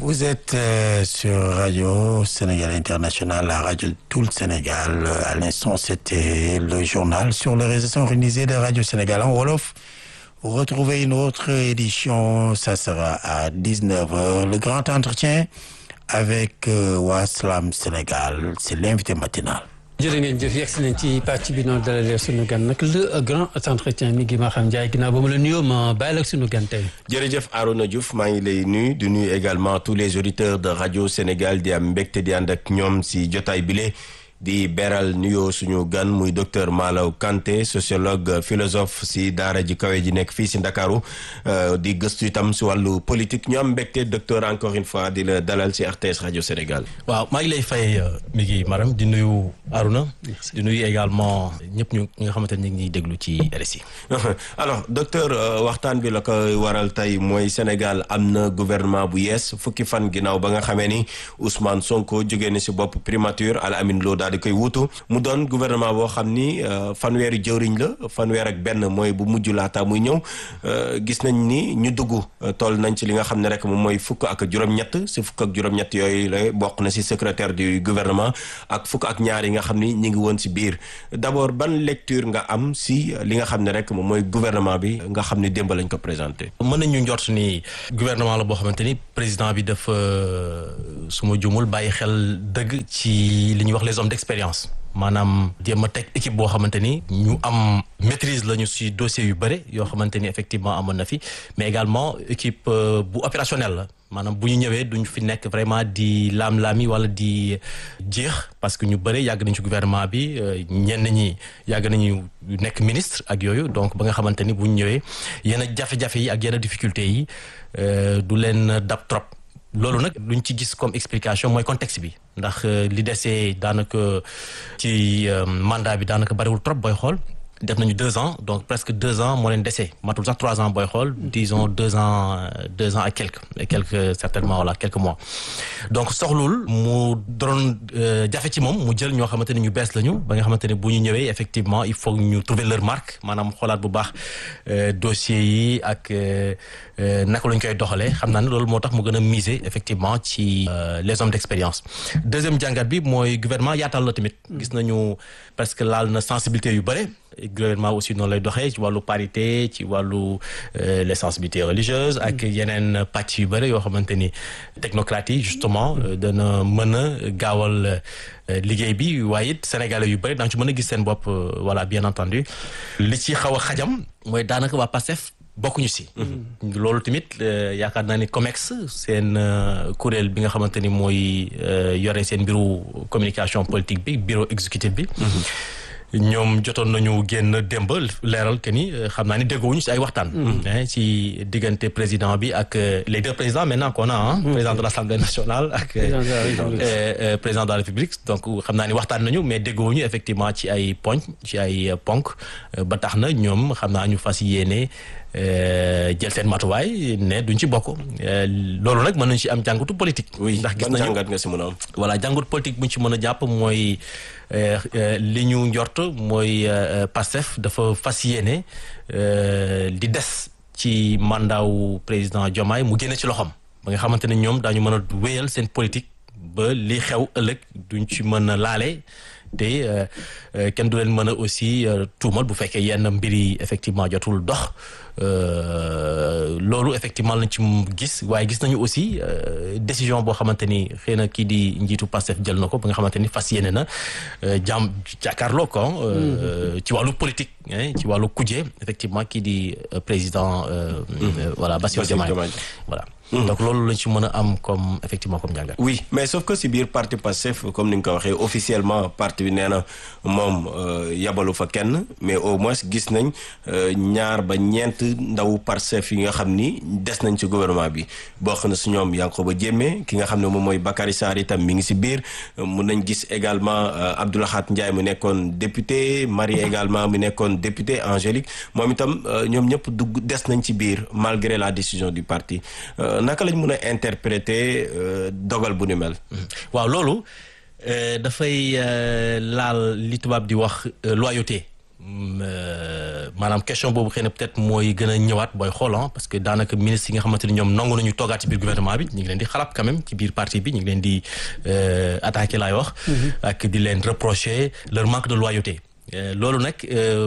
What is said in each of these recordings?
Vous êtes euh, sur Radio Sénégal International, la radio de tout le Sénégal. À l'instant, c'était le journal sur les réseaux organisés de Radio Sénégal en Wolof. Vous retrouvez une autre édition, ça sera à 19h. Le grand entretien avec euh, Waslam Sénégal, c'est l'invité matinal. jërë ngeen jëf yegg si nañ ci pàcc bi noonu dalalee sunu gan nag le grand entretien mi ngi ma xam Ndiaye ginnaaw ba mu la nuyoo ma bàyyi la ak sunu gan tey. jërëjëf Arona Diouf maa ngi lay nuyu di nuyu également tous les auditeurs de radio Sénégal di am mbégte di ànd ak ñoom si jotaay bile di beral nuyoo suñu gan muy docteur Malaw Kanté sociologue philosophe si daara ji kawe ji nekk fii si Ndakaaru di gëstu itam si wàllu politique ñu am mbégte docteur encore une fois di la dalal si RTS radio Sénégal. waaw maa ngi lay fay mi ngi maram di nuyu Aruna di nuyu également ñëpp ñu nga xamante ne ñu ngi déglu ci RSI. alors docteur waxtaan bi la ko waral tey mooy Sénégal am na gouvernement bu yees fukki fan ginnaaw ba nga xamee ni Ousmane Sonko jógee na si bopp primature Al Amin Lo daal di koy wutu mu doon gouvernement boo xam ni fanweeri jëwriñ la fanweer ak benn mooy bu mujj laata muy ñëw gis nañ ni ñu dugg toll nañ ci li nga xam ne rek moom mooy fukk ak juróom-ñett si fukk ak juróom-ñett yooyu la bokk na si secrétaire du gouvernement ak fukk ak ñaar yi nga xam ni ñi ngi woon si biir d'abord ban lecture nga am si li nga xam ne rek moom mooy gouvernement bi nga xam ni démb lañ ko présenté. mën nañu njort ni gouvernement la boo xamante ni président bi dafa su ma jumul bàyyi xel dëgg ci li ñuy wax les hommes d'expérience maanaam jéem a teg équipe boo xamante ni ñu am maîtrise lañu ci dossiers yu bëri yoo xamante ni effectivement amoon na fi mais également équipe bu opérationnelle la maanaam bu ñu ñëwee duñ fi nekk vraiment di laam-laami wala di jeex parce que ñu bëri yàgg nañ ci gouvernement bi ñenn ñi yàgg nañu nekk ministre ak yooyu donc ba nga xamante ni bu ñu ñëwee yenn jafe-jafe yi ak yenn difficultés yi du leen dab trop loolu nag luñ ci gis comme explication mooy contexte bi ndax li desee daanaka ci mandat bi daanaka bariwul trop booy xool def nañu deux ans donc presque deux ans moo leen dese matul sax trois ans booy xool disons deux ans deux ans ak quelques et quelques certainement voilà quelques mois donc soxlul mu doon jafe ci moom mu jël ñoo xamante ne ñu bees lañu ba nga xamante ne bu ñu ñëwee effectivement il faut ñu trouver leur marque maanaam xoolaat bu baax dossiers yi ak naka lañ koy doxalee xam naa ne loolu moo tax mu gën a miser effectivement ci les hommes d'expérience deuxième jàngat bi mooy gouvernement yaatal la tamit gis nañu parce que laal na sensibilité yu bëre gouvernement aussi noonu lay doxee ci wàllu parité ci wàllu les sensibilités religieuses ak yeneen pàcc yu bëri yoo xamante ni technocrates yi justement dana mën a gaawal liggéey bi waaye it sénégalais yu bëri daañu ci mën a gis seen bopp voilà bien entendu li ci xaw a xajam mooy daanaka waa PASTEF bokkuñu si. loolu tamit yaakaar naa ni COMEX seen kuréel bi nga xamante ni mooy yore seen mbiru communication politique bi bureau exécutif bi. ñoom jotoon nañu génn démb leeral que ni xam naa ni déggoowuñu si ay waxtaan. ci diggante président bi ak les deux présidents maintenant qu'on a ah. président de l'Assemblée nationale ak. président de la République donc xam naa ni waxtaan nañu mais déggoowuñu effectivement ci ay poñ ci ay ponk ba tax na ñoom xam naa ñu fas yéene. jël seen matuwaay ne duñ ci bokk loolu nag mën nañu ci am jàngatu politique. ndax gis nañu jàngat nga ci mën a am. voilà jàngatu politique bu ñu ci mën a jàpp mooy li ñu njort mooy Pastef dafa fas yéene di des ci mandaawu président Diomaye mu génne ci loxoom ba nga xamante ne ñoom daañu mën a wéyal seen politique ba li xew ëllëg duñ ci mën a laale. te kenn du leen mën a aussi tuumal bu fekkee yenn mbir yi effectivement jotul dox loolu effectivement lañ ci gis waaye gis nañu aussi décision boo xamante ni xëy na kii di njiitu Pastef jël na ko ba nga xamante ni fas yéene na jàmm jàkkaarloo ko ci wàllu politique ci wàllu kuje effectivement kii di président voilà Bassirou Diomaye voilà donc loolu lañ ci mën a am comme effectivement comme jàngat oui mais sauf que si biir parti Pastef comme ni nga ko waxee officiellement parti bi nee na moom yabalu fa kenn mais au moins gis nañ ñaar ba ñeent ndaw Pastef yi nga xam ni des nañ ci gouvernement bi bokk na si ñoom Yankhoba Diémé ki nga xam ne moom mooy Bakary Sarr itam mi ngi si biir mun nañ gis également Abdou Lahad Ndiaye mu nekkoon député Marie également mu nekkoon député Angélique moom itam ñoom ñëpp dugg des nañ ci biir malgré la décision du parti naka lañ mën a interpréter dogal bu ni mel. waaw loolu dafay laal li tubaab di wax loyauté maanaam question boobu xëy na peut-être mooy gën a ñëwaat booy xool parce que daanaka ministre yi nga xamante ni ñoom nangu nañu toogaat ci biir gouvernement bi ñu ngi leen di xalaat quand même ci biir parti bi ñu ngi leen di attaquer laay wax. ak di leen reprocher leur manque de loyauté. loolu nag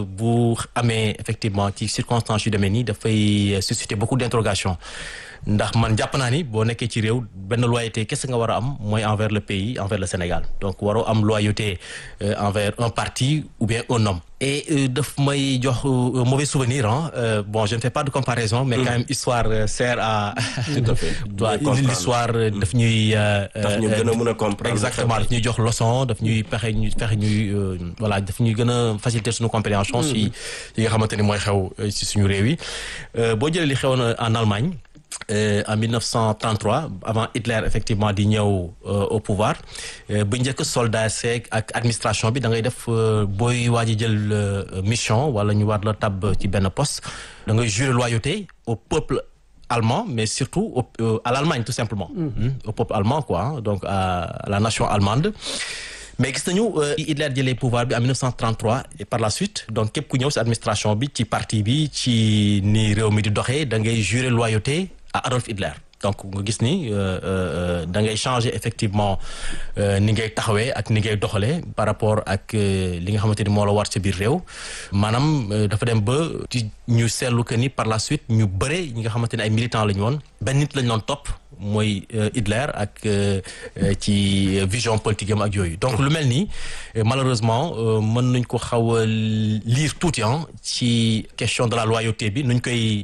bu amee effectivement ci circonstances yu demee nii dafay susciter beaucoup d'interrogations ndax man jàpp naa ni boo nekkee ci réew benn loyauté kese nga war a am mooy envers le pays envers le Sénégal donc waroo am loyauté envers un parti ou bien un homme. et daf may jox mauvais souvenir ah bon je ne fais pas de comparaison. mais quand même histoire sert à. tout à fait l'histoire daf ñuy. tax ñu gën a mën a comprendre. exactement daf ñuy jox leçon daf ñuy pexe ñu fexe ñuy voilà daf ñuy gën a faciliter suñu compréhension. si yi nga xamante ni mooy xew si suñu réew yi boo jëlee li xewoon en Allemagne. Euh, en 1933 avant Hitler effectivement di ñëw au pouvoir bu njëkk soldat seeg ak administration bi da ngay def booy waaj a jël mission wala ñu war la tab ci benn poste da ngay jurer loyauté au peuple allemand mais surtout au, euh, à l'Allemagne tout simplement mmh. au peuple allemand quoi donc à la nation allemande mais gis nañu Hitler jëlee pouvoir bi en 1933 et par la suite donc képp ku ñëw ci administration bi ci parti bi ci ni réew mi di doxee da ngay jurer loyauté à Adolf Hitler donc nga gis ni da ngay changer effectivement ni ngay taxawee ak ni ngay doxalee par rapport ak li nga xamante ni moo la war ci biir réew maanaam dafa dem ba ci ñu seetlu que ni par la suite ñu bëre ñi nga xamante ni ay militants la ñu woon benn nit la ñu doon topp mooy Hitler ak ci vision politique am ak yooyu donc lu mel nii malheureusement mën nañ ko xaw a lire tuuti ci question de la loyauté bi nuñ koy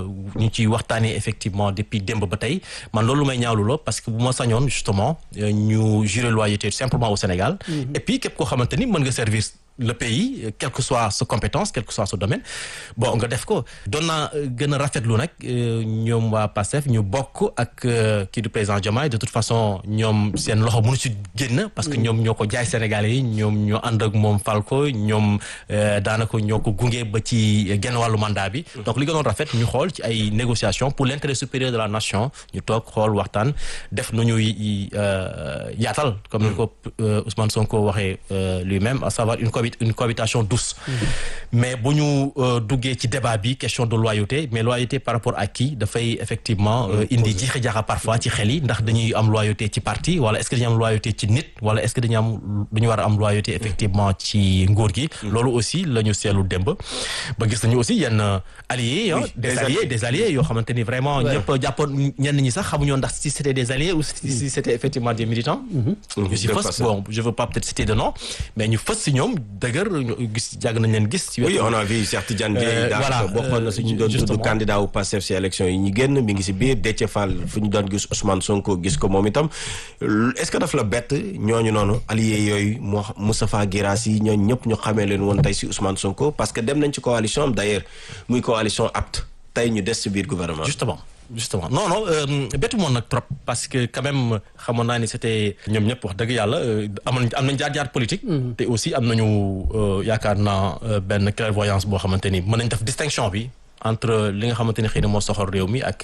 ñu ciy waxtaanee effectivement depuis démb ba tey man loolu may ñaawlu la parce que bu ma sañoon justement ñu jurer loyauté simplement au Sénégal et puis képp koo xamante ni mën nga servir le pays quelle que soit sa compétence quel que soit sa domaine bon nga def ko doon naa gën a rafetlu nag ñoom waa PASTEF ñu bokk ak kii du président Diomaye de toute façon ñoom seen loxo mënu ci génn parce que ñoom ñoo ko jaay Sénégalais yi ñoom ñoo ànd ak moom fal ko ñoom daanaka ñoo ko gunge ba ci genn wàllu mandat bi donc li gënoon rafet ñu xool ci ay négociations pour l'intérêt supérieur de la nation ñu toog xool waxtaan def nu ñuy yaatal comme ni ko Ousmane Sonko waxee lui-même à savoir une une cohabitation douce mais bu ñu duggee ci débat bi question de loyauté mais loyauté par rapport à qui dafay effectivement indi jiixi jaaxa parfois ci xel yi ndax dañuy am loyauté ci parti wala est-ce que dañuy am loyauté ci nit wala est-ce que dañu am dañu war a am loyauté effectivement ci nguur gi loolu aussi la ñu seetlu démb ba gis nañu aussi yenn alliés des alliés des alliés yoo xamante ni vraiment ñëpp jàppoon ñenn ñi sax xamuñoon ndax si c'était des alliés ou si c'était effectivement des militants ñu si fës bon je veux pas peut-être citer de nom mais ñu fës si ñoom dëgër gis jàgg nañ leen gis. ci oui on a vu Cheikh Tidiane Dièye. voilà bokkoon na si ñu doon tudd candidat wu Pastef si élection yi ñu génn mi ngi si biir Déthié Fall fu ñu doon gis Ousmane Sonko gis ko moom itam est-ce que daf la bett ñooñu noonu alliés yooyu moo Moustapha Guirassy ñooñu ñëpp ñu xamee leen woon tey si Ousmane Sonko parce que dem nañ ci coalition am d'ailleurs muy coalition apte tey ñu des si biir gouvernement. justement justement non non bettu moon nag trop parce que quand même xamoon naa ni c'était ñoom ñëpp wax dëgg yàlla amoon am nañ jaar-jaar politique te aussi am nañu yaakaar naa benn clairvoyance boo xamante ni mën nañ def distinction bi entre li nga xamante ni xëy na moo soxal réew mi ak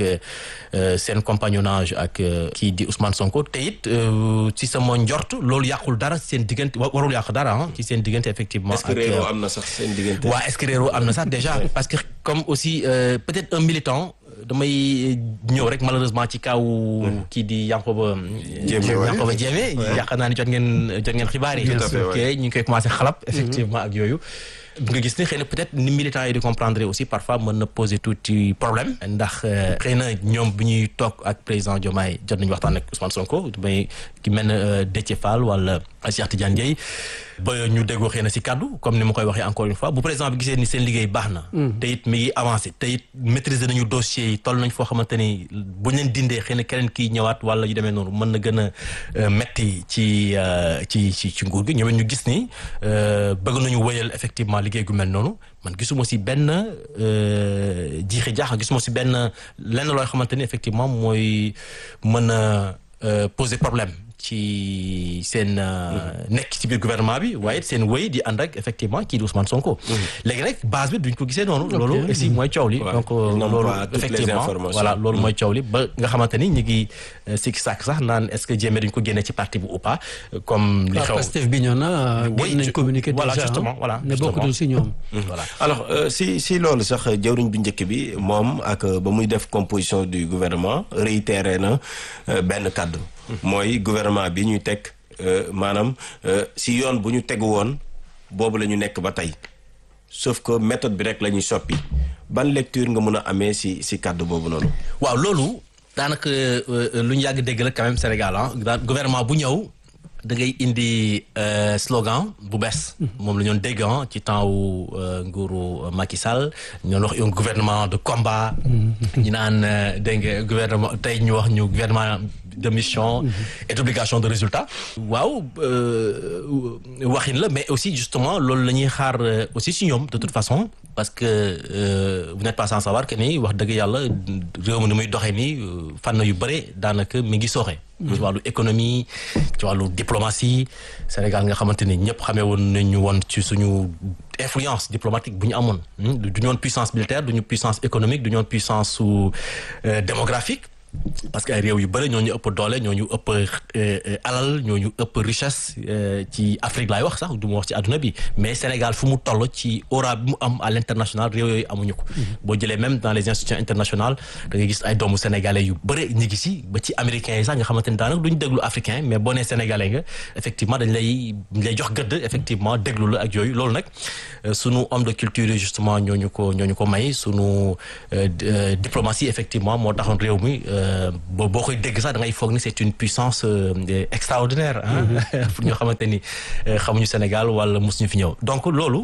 seen compagnonnage ak kii di Ousmane Sonko te it ci sama njort loolu yàqul dara seen diggante warul yàq dara ah ci seen diggante effectivement. est-ce que réeroo am na sax seen diggante. waaw est-ce que réeroo am na sax déjà parce que comme aussi peut-être un militant. damay ñëw rek malheureusement ci kaw kii di Yankoba Yankoba Diémé yaakaar naa ni jot ngeen jot ngeen xibaar yi ok ñu ngi koy commencé xalab effectivement ak yooyu nga gis ni xëy na peut-être ni militants yi di comprendre aussi parfois mën na poser tuuti problème ndax xëy na ñoom bu ñuy toog ak président Diomaye jot nañu waxtaan ak Ousmane Sonko may ki mel ne Déthié Fall wala Cheikh Tidiane Dièye ba ñu déggoo xëy na si kaddu comme ni ma koy waxee encore une fois bu président bi gisee ni seen liggéey baax na te it mi ngi avancé te it maîtriser nañu dossiers yi toll nañ foo xamante ni bu ñu leen dindee xëy na keneen kii ñëwaat wala yu demee noonu mën na gën a metti ci ci ci ci nguur gi ñoom ñu gis ni bëgg nañu wëyal effectivement liggéey gu mel noonu man gisuma si benn jiixi jaax gisuma si benn lenn looy xamante ni effectivement mooy mën a poser problème ci seen nekk ci biir gouvernement bi waaye seen wéy di ànd ak effectivement kii di Ousmane Sonko. léegi rek base bi duñ ko gisee noonu. loolu aussi mooy coow li. donc loolu effectivement voilà loolu mooy coow li ba nga xamante ni ñu ngi sikki sàkk sax naan est-ce que jéemee duñ ko génne ci parti bu ou pas comme li xew Pastef bi ñoo na génn nañ communiqué déjà voilà justement voilà ne bokkutul si ñoom. voilà alors si si loolu sax jëwriñ bu njëkk bi moom ak ba muy def composition du gouvernement réitéré na benn kàddu. mooy gouvernement bi ñuy teg maanaam si yoon bu ñu tegu woon boobu la ñu nekk ba tey sauf que méthode bi rek la ñuy soppi ban lecture nga mun a amee si si kàddu boobu noonu. waaw loolu daanaka lu ñu yàgg dégg la quand même Sénégal ah gouvernement bu ñëw da ngay indi slogan bu bees. moom la ñu doon dégg ci temps wu nguuru Macky Sall ñu wax un gouvernement de combat. ñu naan dégg nga gouvernement tey ñu wax ñu gouvernement. de mission et d'obligation de résultat waaw waxin la mais aussi justement loolu la ñuy xaar aussi si ñoom de toute façon parce que vous n'êtes pas sans savoir que ni wax dëgg yàlla réew mi ni muy doxee nii fànn yu bëre daanaka mi ngi sooxe ci wàllu économie ci wàllu diplomatie Sénégal nga xamante ni ñëpp xamee woon nañu woon ci suñu influence diplomatique bu ñu amoon du ñu woon puissance militaire du ñu puissance économique du ñu woon puissance su démographique parce que ay réew yu bëri ñoo ñu ëpp doole ñoo ñu ëpp alal ñoo ñu ëpp richesse ci Afrique laay wax sax du ma wax ci àdduna bi mais Sénégal fu mu toll ci aura bi mu am à l'international réew yooyu amuñu ko. boo jëlee même dans les institutions internationales da ngay gis ay doomu sénégalais yu bëri ñi ngi si ba ci américains yi sax nga xamante ni daanaka duñ déglu africain mais boo nee sénégalais nga effectivement dañ lay dañ lay jox gëdd effectivement déglu la ak yooyu loolu nag sunu homme de culture yi justement ñooñu ko ñooñu ko may sunu diplomatie effectivement moo taxoon réew mi. boo boo koy dégg sax da ngay foog ni c'est une puissance extraordinaire ah pour ñoo xamante ni xamuñu Sénégal wala mosuñu fi ñëw donc loolu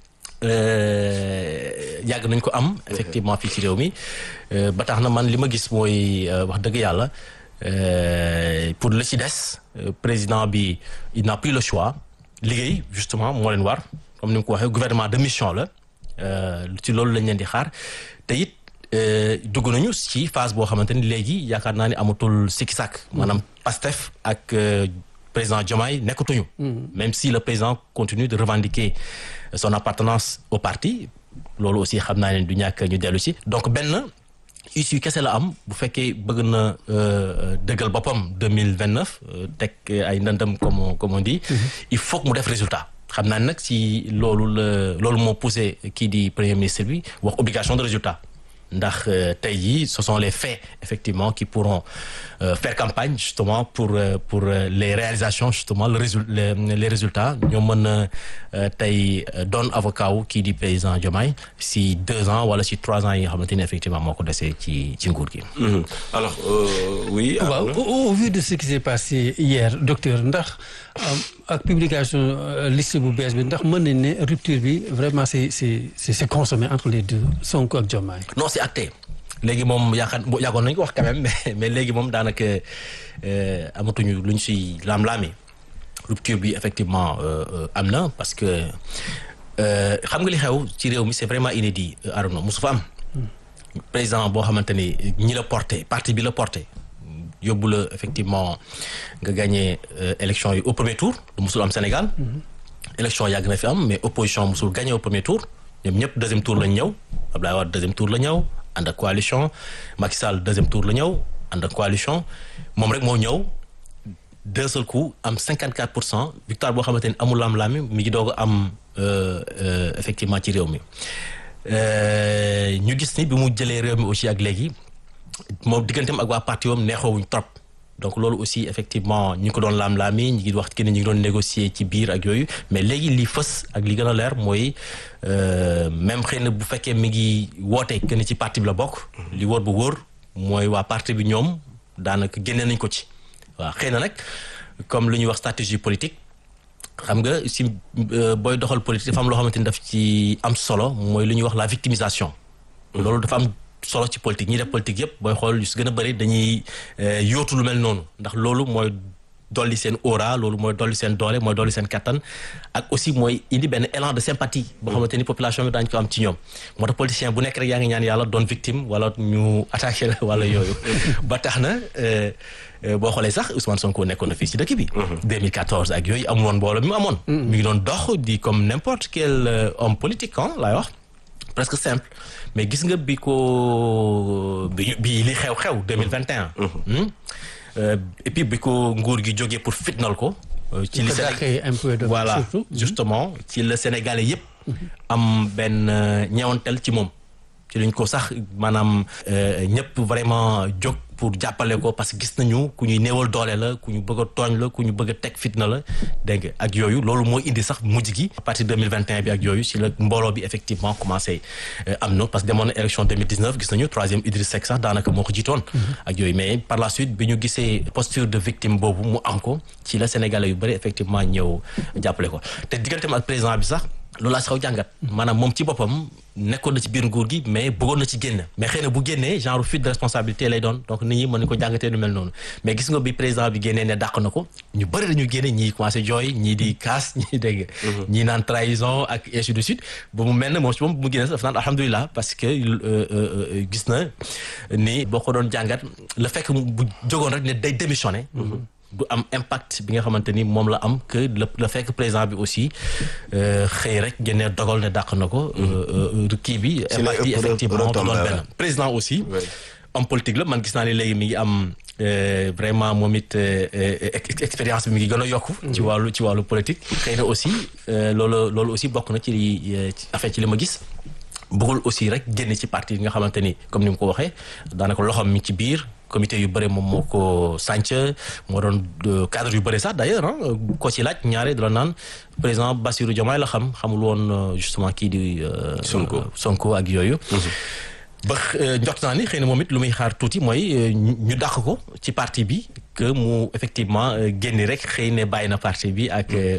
yàgg nañ ko am effectivement fii ci réew mi ba tax na man li ma gis mooy wax dëgg yàlla pour la ci des président bi il n'a plus le choix liggéey justement moo leen war comme ni mu ko waxee gouvernement de mission la ci loolu lañ leen di xaar te it dugg nañu ci phase boo xamante ni léegi yaakaar naa ni amatul sikki sàkk maanaam Pastef ak président Diomaye nekkatuñu même si le président continue de revendiquer son appartenance au parti loolu aussi xam naa ne du ñàkk ñu dellu ci donc benn issue kese la am bu fekkee bëgg na dëggal boppam deux mille vingt neuf teg ay ndëndam comme comme on dit il faut que mu def résultat xam naa nag si loolu la loolu moo poussé kii di premier ministre bi wax obligation de résultat ndax tey jii ce sont les faits effectivement qui pourront euh, faire campagne justement pour euh, pour euh, les réalisations justement le résul les, les résultats ñoo mën a tey doon avocat wu kii di président Diomaye si deux ans wala si trois ans yi nga xamante ni effectivement moo ko desee ci ci nguur gi. alors oui. waaw au vu de ce qui s'est passé hier docteur ndax ak publication liste bu bees bi ndax mën nañ ne rupture bi vraiment c'est c'est c'est consommé entre les deux Sonko ak Diomaye. non c'est acté léegi moom yaakaar yàggoon nañu ko wax quand même mais mais léegi moom daanaka amatuñu lu ñu si laam-laami rupture bi effectivement am na parce que xam nga li xew ci réew mi c'est vraiment inédit Arnaud mosu fa am président boo xamante ni ñi la porté parti bi la porté yóbbu la effectivement nga gagné élection yi au premier tour du mosul am Sénégal élection yàgg na fi am mais opposition mosul gagné au premier tour ñoom ñëpp deuxième tour lañ ñëw Abdoulaye Wade deuxième tour la ñëw ànd ak coalition Macky Sall deuxième tour la ñëw ànd ak coalition moom rek moo ñëw d'un seul coup am 54 pour cent victoire boo xamante ni amul lam-laami mi ngi doog a am effectivement ci réew mi ñu gis ni bi mu jëlee réew mi aussi ak léegi moom digganteem ak waa parti wam neexoowuñ trop donc loolu aussi effectivement ñi ko doon laam-laami ñi ngi wax ki ne ñi ngi doon négocier ci biir ak yooyu mais léegi li fës ak li gën a leer mooy même xëy na bu fekkee mi ngi woote que ni ci parti bi la bokk li wóor bu wóor mooy waa parti bi ñoom daanaka génne nañ ko ci waaw xëy na nag comme lu ñuy wax stratégie politique xam nga si booy doxal politique dafa am loo xamante ni daf ci am solo mooy lu ñuy wax la victimisation loolu dafa am solo ci politique ñi def politique yëpp booy xool yu si gën a bëri dañuy yóotu lu mel noonu ndax loolu mooy dolli seen aura loolu mooy dolli seen doole mooy dolli seen kattan ak aussi mooy indi benn élan de sympathie boo xamante ni population bi daañu ko am ci ñoom moo tax politicien bu nekk rek yaa ngi ñaan yàlla doon victime wala ñu attaqué la wala yooyu ba tax na boo xoolee sax Ousmane Sonko nekkoon na fii ci dëkk bi 2014 ak yooyu amul woon mbooloo mi mu amoon mi ngi doon dox di comme n'importe quel homme politique ah laay wax presque simple mais gis nga bi ko bi bi li xew-xew 2021 et puis bi ko nguur gi jógee pour fitnal ko ci li voilà justement ci la sénégalais yëpp am benn ñeewantel ci moom ci lañ ko sax maanaam ñëpp vraiment jóg pour jàppale ko parce que gis nañu ku ñuy néewal doole la ku ñu bëgg a tooñ la ku ñu bëgg a teg fitna la dégg nga ak yooyu loolu moo indi sax mujj gi à partir de 2021 bi ak yooyu si la mbooloo bi effectivement commencé am na parce que demoon na élection 2019 gis nañu troisième Idriss Seck sax daanaka moo ko jiitoon ak yooyu mais par la suite bi ñu gisee posture de victime boobu mu am ko ci la sénégalais yu bëri effectivement ñëw jàppale ko te digganteem ak président bi sax loolu laa si xaw jàngat maanaam moom ci boppam nekkoon na ci biir nguur gi mais bëggoon na ci génn mais xëy na bu génnee genre fuite de responsabilité lay doon donc nit ñi mën nañu ko jàngatee nu mel noonu mais gis nga bi président bi génnee ne dàq na ko ñu bëri dañu génne ñii commencé jooy ñii di kaas ñii dégg ñii naan trahison ak ainsi de suite ba mu mel ne moom si moom bu mu génnee sax dafa naan alhamdulilah parce que gis na ni boo ko doon jàngat le fait que bu jógoon rek ne day démissionné du am impact bi nga xamante ni moom la am que le le fekk président bi aussi xëy rek génne dogal ne dàq na ko. kii bi. impact yi effectivement doon benn président aussi. homme politique la man gis naa ne léegi mi ngi am vraiment moom it expérience bi mi ngi gën a yokku. ci wàllu ci wàllu politique. xëy na aussi loolu loolu aussi bokk na ci li affaire ci li ma gis. bëggul aussi rek génn ci parti yi nga xamante ni comme ni mu ko waxee daanaka loxoom mi ci biir. comité yu bëri moom moo ko sànc moo doon cadre yu bëri sax d'ailleurs ah ko ci laaj ñaare dala naan président Bassirou Diomaye la xam xamul woon justement kii di Sonko Sonko ak yooyu ba njort naa ni xëy na moom it lu muy xaar tuuti mooy ñu dàq ko ci parti bi que mu effectivement génni rek xëy ne bàyyi na parti bi ak